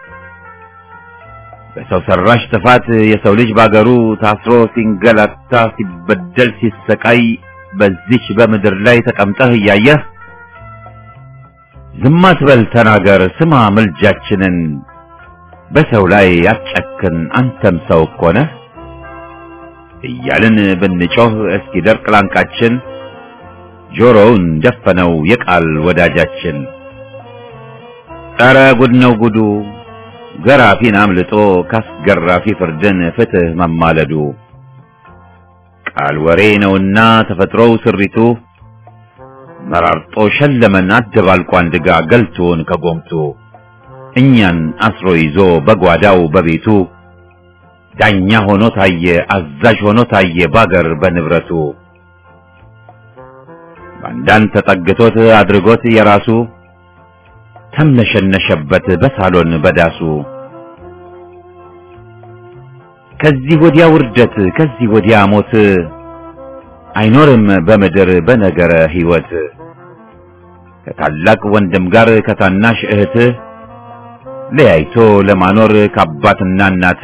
በሰው ሰራሽ ጥፋት የሰው ልጅ ባገሩ ታስሮ ሲንገላታ ሲበደል ሲሰቃይ በዚች በምድር ላይ ተቀምጠህ እያየህ ዝም አትበል ተናገር ስማ ምልጃችንን በሰው ላይ አትጨክን አንተም ሰው እኮ ነህ እያልን ብንጮህ እስኪደርቅ ላንቃችን ጆሮውን ደፈነው የቃል ወዳጃችን ኧረ ጉድ ነው ጉዱ ገራፊን አምልጦ ካስገራፊ ፍርድን ፍትህ መማለዱ ቃል ወሬ ነውና ተፈጥሮው ስሪቱ መራርጦ ሸለመን አደባልቆ አንድጋ ገልቶን ከጎምቱ እኛን አስሮ ይዞ በጓዳው በቤቱ ዳኛ ሆኖ ታየ አዛዥ ሆኖ ታየ ባገር በንብረቱ ባንዳን ተጠግቶት አድርጎት የራሱ ተምነሸነሸበት በሳሎን በዳሱ ከዚህ ወዲያ ውርደት ከዚህ ወዲያ ሞት አይኖርም በምድር በነገረ ሕይወት ከታላቅ ወንድም ጋር ከታናሽ እህት ለያይቶ ለማኖር ከአባትና እናት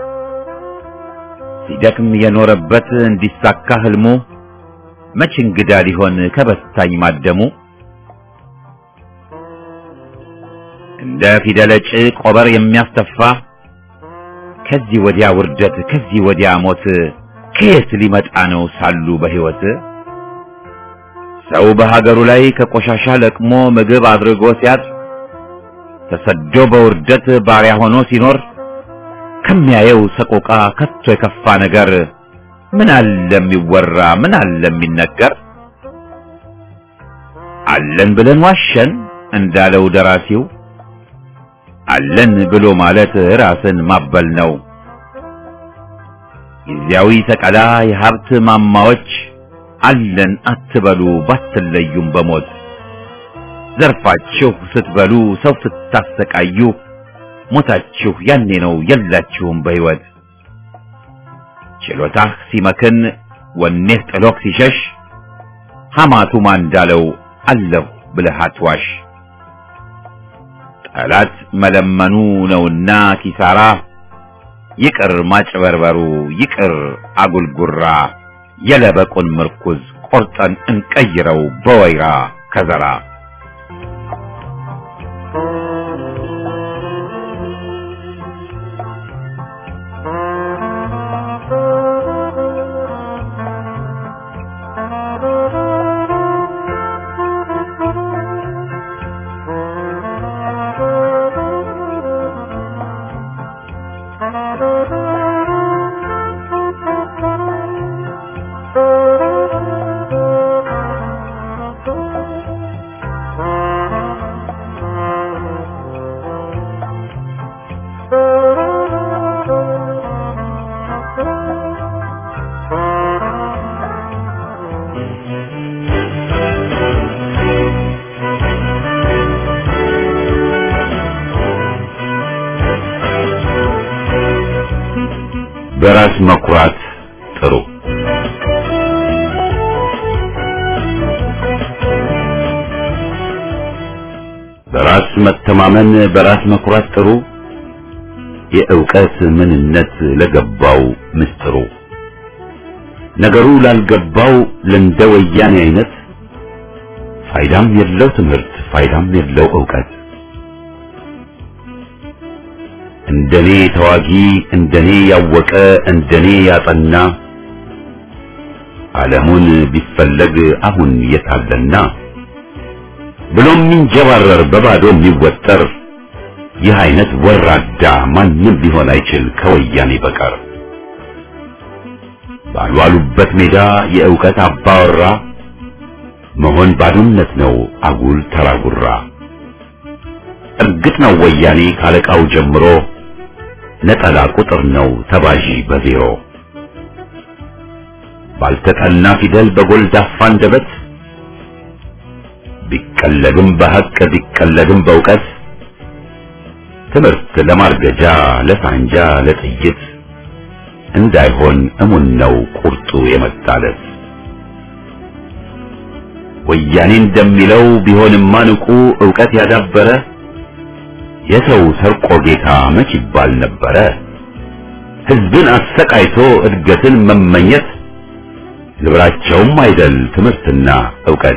ሲደክም የኖረበት እንዲሳካ ህልሙ መች እንግዳ ሊሆን ከበታኝ ማደሙ እንደ ፊደለጭ ቆበር የሚያስተፋ ከዚህ ወዲያ ውርደት ከዚህ ወዲያ ሞት ከየት ሊመጣ ነው ሳሉ በሕይወት ሰው በሀገሩ ላይ ከቆሻሻ ለቅሞ ምግብ አድርጎ ሲያጥ ተሰዶ በውርደት ባሪያ ሆኖ ሲኖር ከሚያየው ሰቆቃ ከቶ የከፋ ነገር ምን አለ የሚወራ ምን አለ የሚነገር አለን ብለን ዋሸን እንዳለው ደራሲው አለን ብሎ ማለት ራስን ማበል ነው። ጊዜያዊ ሰቀላ የሀብት ማማዎች አለን አትበሉ ባትለዩም በሞት ዘርፋችሁ ስትበሉ ሰው ስታሰቃዩ ሞታችሁ ያኔ ነው የላችሁም በሕይወት ችሎታህ ሲመክን ወኔህ ጥሎክ ሲሸሽ ሐማቱማ እንዳለው አለሁ ብለህ አትዋሽ። ጠላት መለመኑ ነውና ኪሳራ ይቅር ማጭበርበሩ ይቅር አጉልጉራ የለበቁን ምርኩዝ ቆርጠን እንቀይረው በወይራ ከዘራ በራስ መኩራት ጥሩ በራስ መተማመን በራስ መኩራት ጥሩ የእውቀት ምንነት ለገባው ምስጥሩ ነገሩ ላልገባው ለእንደ ወያኔ አይነት ፋይዳም የለው ትምህርት ፋይዳም የለው እውቀት እንደኔ ተዋጊ እንደኔ ያወቀ እንደኔ ያጠና ዓለሙን ቢፈለግ አሁን የታለና ብሎም የሚንጀባረር በባዶ የሚወጠር ይህ አይነት ወራዳ ማንም ሊሆን አይችል ከወያኔ በቀር ባልዋሉበት ሜዳ የእውቀት አባወራ መሆን ባዶነት ነው አጉል ተራጉራ እርግጥ ነው ወያኔ ካለቃው ጀምሮ ነጠላ ቁጥር ነው ተባዢ በዜሮ ባልተጠና ፊደል በጎልዳፋ አንደበት ቢቀለድም በሐቅ ቢቀለድም በእውቀት ትምህርት ለማርገጃ ለሳንጃ ለጥይት እንዳይሆን እሙን ነው ቁርጡ የመጣለት ወያኔ እንደሚለው ቢሆንማ ንቁ ዕውቀት ያዳበረ የሰው ሰርቆ ጌታ መች ይባል ነበረ። ሕዝብን አሰቃይቶ እድገትን መመኘት ግብራቸውም አይደል ትምህርትና ዕውቀት።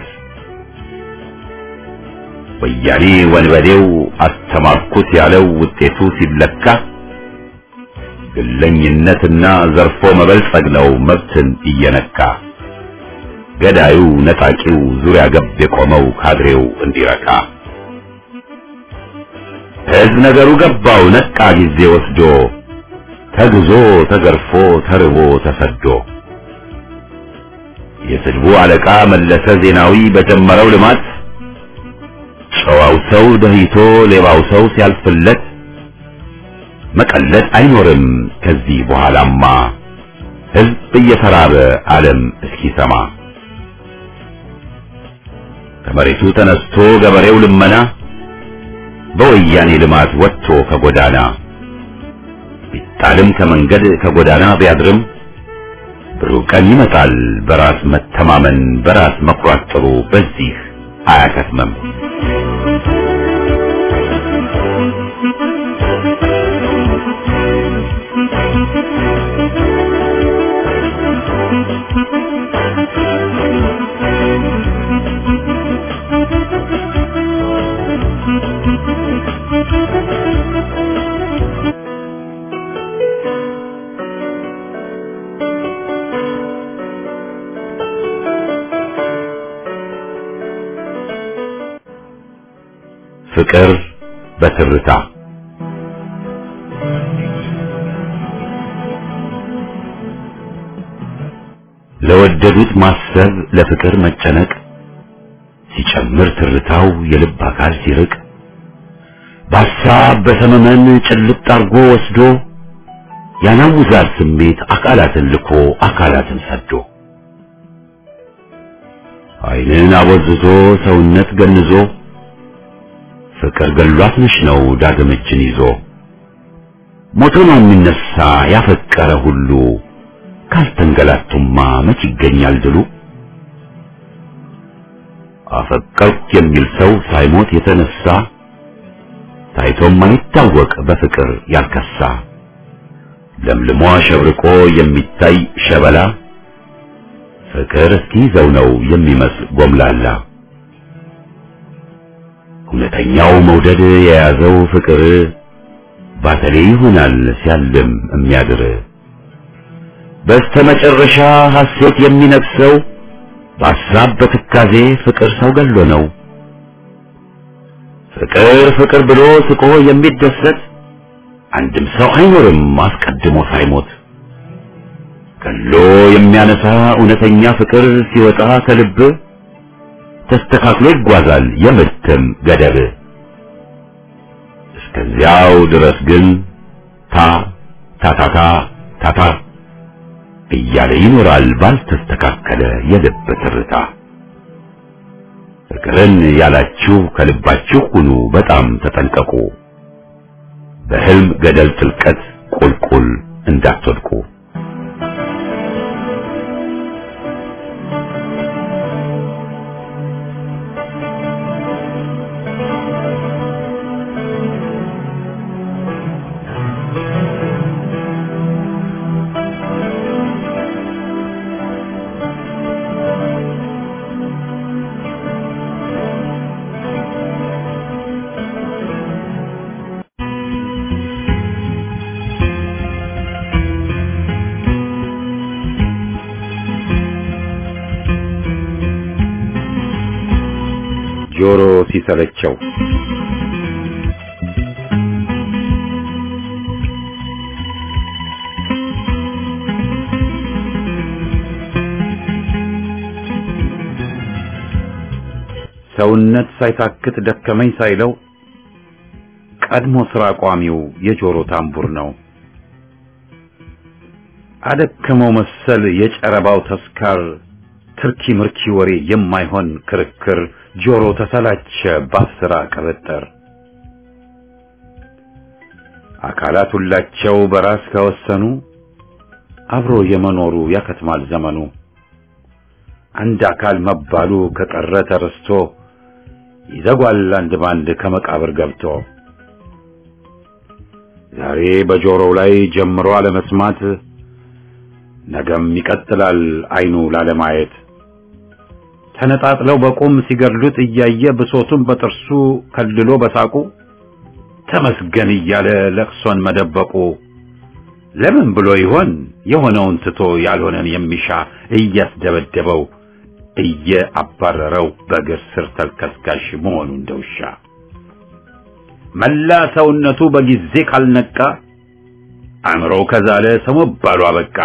ወያኔ ወንበዴው አስተማርኩት ያለው ውጤቱ ሲለካ ግለኝነትና ዘርፎ መበልጸግ ነው መብትን እየነካ ገዳዩ ነጣቂው ዙሪያ ገብ የቆመው ካድሬው እንዲረካ ሕዝብ ነገሩ ገባው ነቃ ጊዜ ወስዶ ተግዞ ተገርፎ ተርቦ ተሰዶ የስድቡ አለቃ መለሰ ዜናዊ በጀመረው ልማት ጨዋው ሰው ደህይቶ ሌባው ሰው ሲያልፍለት መቀለድ አይኖርም ከዚህ በኋላማ ሕዝብ እየተራበ ዓለም እስኪሰማ ከመሬቱ ተነስቶ ገበሬው ልመና በወያኔ ልማት ወጥቶ ከጎዳና ቢጣልም ከመንገድ ከጎዳና ቢያድርም ብሩህ ቀን ይመጣል በራስ መተማመን በራስ መኩራት ጥሩ በዚህ አያከትምም። ፍቅር በትርታ ለወደዱት ማሰብ ለፍቅር መጨነቅ ሲጨምር ትርታው የልብ አካል ሲርቅ በሐሳብ በሰመመን ጭልጥ አርጎ ወስዶ ያናውዛል ስሜት አካላትን ልኮ አካላትን ሰዶ ዓይንን አቦዝዞ ሰውነት ገንዞ ፍቅር ገሏት ነሽ ነው ዳግም እጅን ይዞ ሞቶ ነው የሚነሳ ያፈቀረ ሁሉ ካልተንገላቱማ መች ይገኛል ድሉ አፈቀርኩ የሚል ሰው ሳይሞት የተነሳ ታይቶም አይታወቅ በፍቅር ያልከሳ ለምልሞ አሸብርቆ የሚታይ ሸበላ ፍቅር እስኪይዘው ነው የሚመስል ጎምላላ እውነተኛው መውደድ የያዘው ፍቅር ባተሌ ይሆናል ሲያልም የሚያድር በስተመጨረሻ ሐሴት የሚነግሰው በሐሳብ በትካዜ ፍቅር ሰው ገሎ ነው። ፍቅር ፍቅር ብሎ ስቆ የሚደሰት አንድም ሰው አይኖርም አስቀድሞ ሳይሞት። ገሎ የሚያነሳ እውነተኛ ፍቅር ሲወጣ ከልብ ተስተካክሎ ይጓዛል የምትም ገደብ። እስከዚያው ድረስ ግን ታ ታታታ ታታ እያለ ይኖራል ባልተስተካከለ የልብ ትርታ። ፍቅርን ያላችሁ ከልባችሁ ሁኑ በጣም ተጠንቀቁ፣ በህልም ገደል ጥልቀት ቁልቁል እንዳትወድቁ። ጆሮ ሲሰለቸው ሰውነት ሳይታክት ደከመኝ ሳይለው ቀድሞ ስራ ቋሚው የጆሮ ታምቡር ነው። አደከመው መሰል የጨረባው ተስካር ትርኪ ምርኪ ወሬ የማይሆን ክርክር ጆሮ ተሰላቸ ባስራ ቅብጥር አካላት ሁላቸው በራስ ከወሰኑ አብሮ የመኖሩ ያከትማል ዘመኑ። አንድ አካል መባሉ ከቀረ ተረስቶ ይዘጓል አንድ ባንድ ከመቃብር ገብቶ ዛሬ በጆሮው ላይ ጀምሮ አለመስማት ነገም ይቀጥላል አይኑ ላለማየት ተነጣጥለው በቁም ሲገድሉት እያየ ብሶቱን በጥርሱ ከልሎ በሳቁ ተመስገን እያለ ለቅሶን መደበቁ ለምን ብሎ ይሆን የሆነውን ትቶ ያልሆነን የሚሻ እያስደበደበው እየአባረረው በእግር ስር ተልከስካሽ መሆኑ እንደውሻ መላ ሰውነቱ በጊዜ ካልነቃ አእምሮው ከዛለ ሰው መባሉ አበቃ።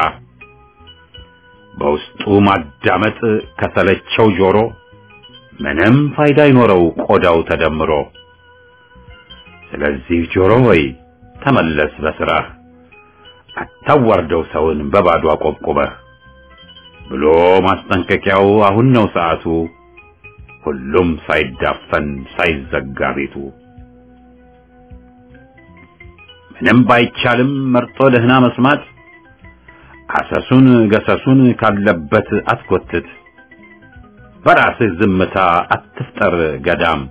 በውስጡ ማዳመጥ ከሰለቸው ጆሮ ምንም ፋይዳ አይኖረው ቆዳው ተደምሮ። ስለዚህ ጆሮ ሆይ ተመለስ በስራህ፣ አታዋርደው ሰውን በባዶ አቆብቁበህ ብሎ ማስጠንቀቂያው አሁን ነው ሰዓቱ፣ ሁሉም ሳይዳፈን ሳይዘጋ ቤቱ። ምንም ባይቻልም መርጦ ደህና መስማት አሰሱን ገሰሱን ካለበት አትጎትት። በራስህ ዝምታ አትፍጠር ገዳም።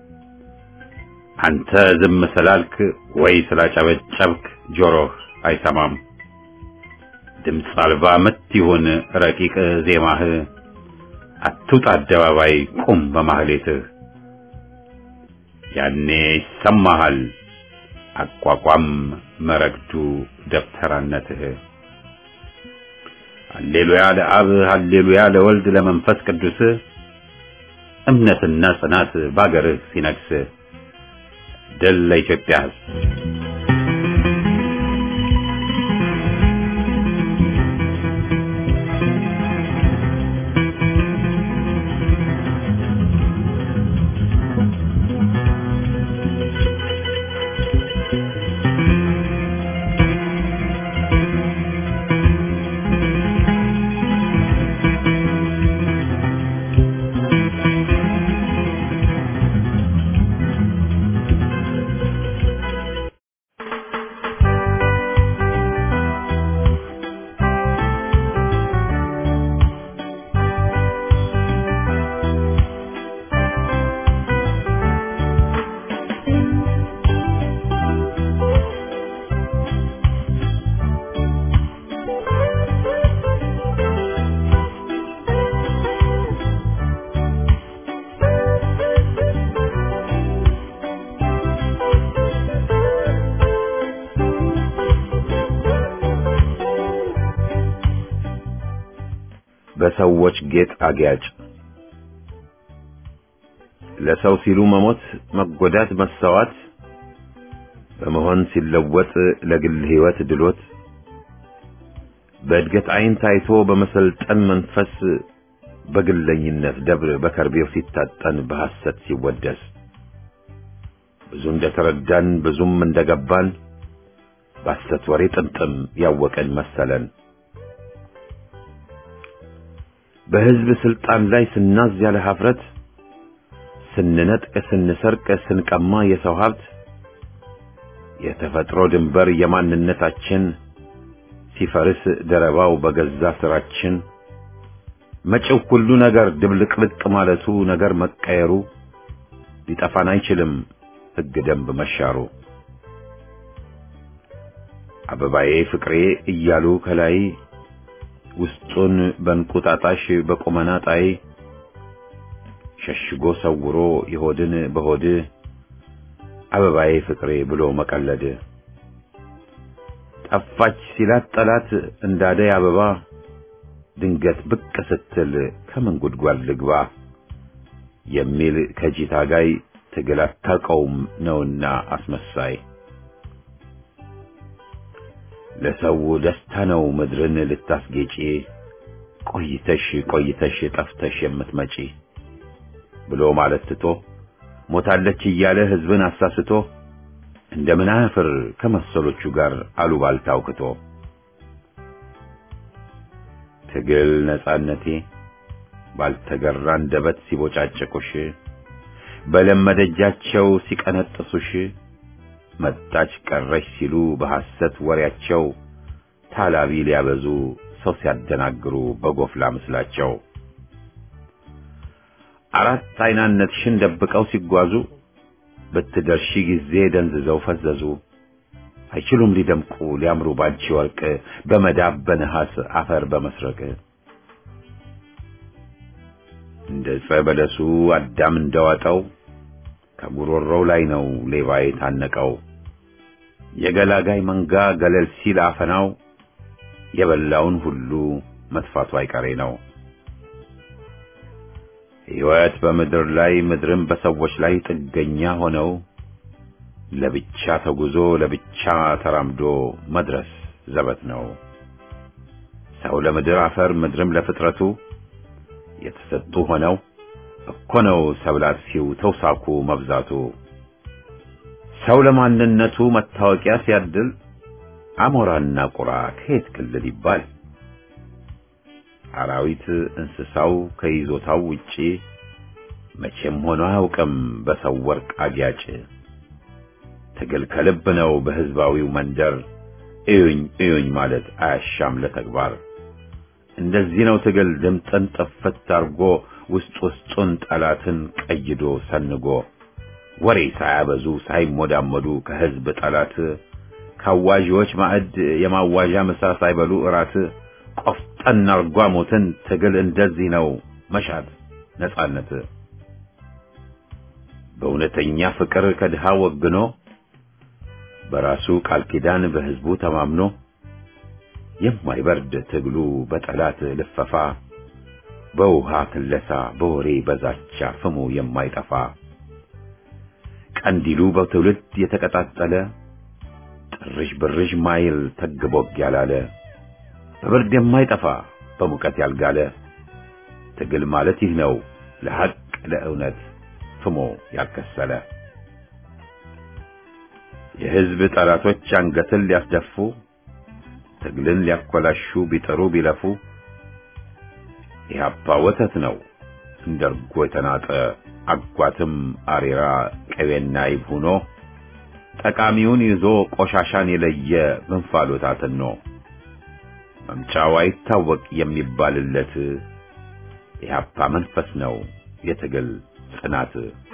አንተ ዝም ስላልክ ወይ ስላጨበጨብክ ጆሮህ አይሰማም። ድምፅ አልባ ምት ይሁን ረቂቅ ዜማህ፣ አትውጣ አደባባይ ቁም በማህሌትህ። ያኔ ይሰማሃል አቋቋም መረግዱ ደብተራነትህ። ሃሌሉያ ለአብ ሃሌሉያ ለወልድ ለመንፈስ ቅዱስ እምነትና ጽናት ባገርህ ሲነግስ ድል ለኢትዮጵያ ሕዝብ። በሰዎች ጌጥ አጊያጭ ለሰው ሲሉ መሞት፣ መጎዳት፣ መሰዋት በመሆን ሲለወጥ ለግል ሕይወት ድሎት በእድገት ዓይን ታይቶ በመሰልጠን መንፈስ በግለኝነት ደብር በከርቤው ሲታጠን በሐሰት ሲወደስ ብዙ እንደተረዳን ብዙም እንደገባን በሐሰት ወሬ ጥምጥም ያወቀን መሰለን። በሕዝብ ስልጣን ላይ ስናዝ ያለ ሀፍረት ስንነጥቅ፣ ስንሰርቅ፣ ስንቀማ የሰው ሀብት የተፈጥሮ ድንበር የማንነታችን ሲፈርስ ደረባው በገዛ ስራችን መጪው ሁሉ ነገር ድብልቅልቅ ማለቱ ነገር መቀየሩ ሊጠፋን አይችልም ሕግ ደንብ መሻሩ አበባዬ ፍቅሬ እያሉ ከላይ ውስጡን በእንቁጣጣሽ በቁመና ጣይ ሸሽጎ ሰውሮ የሆድን በሆድ አበባዬ ፍቅሬ ብሎ መቀለድ ጠፋች ሲላት ጠላት እንዳደይ አበባ ድንገት ብቅ ስትል ከምን ጉድጓድ ልግባ የሚል ከጂታ ጋይ ትግል አታውቀውም ነውና አስመሳይ ለሰው ደስታ ነው ምድርን ልታስጌጪ ቆይተሽ ቆይተሽ ጠፍተሽ የምትመጪ ብሎ ማለት ትቶ ሞታለች እያለ ሕዝብን አሳስቶ እንደምን አያፍር ከመሰሎቹ ጋር አሉባልታ አውክቶ ትግል ነጻነቴ ባልተገራ አንደበት ሲቦጫጭቁሽ በለመደጃቸው ሲቀነጥሱሽ መጣች ቀረች ሲሉ በሐሰት ወሬያቸው ታላቢ ሊያበዙ ሰው ሲያደናግሩ በጎፍላ ምስላቸው አራት አይናነትሽን ደብቀው ሲጓዙ በትደርሺ ጊዜ ደንዝዘው ፈዘዙ። አይችሉም ሊደምቁ ሊያምሩ ባንቺ ወርቅ በመዳብ በነሐስ አፈር በመስረቅ እንደ ዕፀ በለሱ አዳም እንደዋጠው ከጉሮሮው ላይ ነው ሌባ የታነቀው። የገላጋይ መንጋ ገለል ሲል አፈናው የበላውን ሁሉ መጥፋቱ አይቀሬ ነው። ሕይወት በምድር ላይ ምድርም በሰዎች ላይ ጥገኛ ሆነው ለብቻ ተጉዞ ለብቻ ተራምዶ መድረስ ዘበት ነው። ሰው ለምድር አፈር ምድርም ለፍጥረቱ የተሰጡ ሆነው እኮ ነው ሰብላት ሲው ተውሳኩ መብዛቱ። ሰው ለማንነቱ መታወቂያ ሲያድል አሞራና ቁራ ከየት ክልል ይባል? አራዊት እንስሳው ከይዞታው ውጪ መቼም ሆኖ አያውቅም በሰው ወርቅ አጊያጭ። ትግል ከልብ ነው በሕዝባዊው መንደር እዩኝ እዩኝ ማለት አያሻም ለተግባር። እንደዚህ ነው ትግል ድምጥን ጥፍት አርጎ ውስጥ ውስጡን ጠላትን ቀይዶ ሰንጎ ወሬ ሳያበዙ ሳይሞዳመዱ ከህዝብ ጠላት ካዋዢዎች ማዕድ የማዋዣ ምሳ ሳይበሉ እራት ቆፍጠን አርጓ ሞትን ትግል እንደዚህ ነው መሻት ነጻነት በእውነተኛ ፍቅር ከድሃ ወግኖ በራሱ ቃል ኪዳን በህዝቡ ተማምኖ የማይበርድ ትግሉ በጠላት ልፈፋ በውሃ ክለሳ በወሬ በዛቻ ፍሙ የማይጠፋ ቀንዲሉ በትውልድ የተቀጣጠለ ጥርሽ ብርሽ ማይል ተግቦግ ያላለ በብርድ የማይጠፋ በሙቀት ያልጋለ ትግል ማለት ይህ ነው ለሐቅ ለእውነት ፍሞ ያልከሰለ የህዝብ ጠላቶች አንገትን ሊያስደፉ ትግልን ሊያኮላሹ ቢጥሩ ቢለፉ ኢህአፓ ወተት ነው እንደ እርጎ የተናጠ አጓትም አሬራ ቅቤና ይብ ሆኖ ጠቃሚውን ይዞ ቆሻሻን የለየ በእንፋሎት አትኖ መምጫው አይታወቅ የሚባልለት ኢህአፓ መንፈስ ነው የትግል ጽናት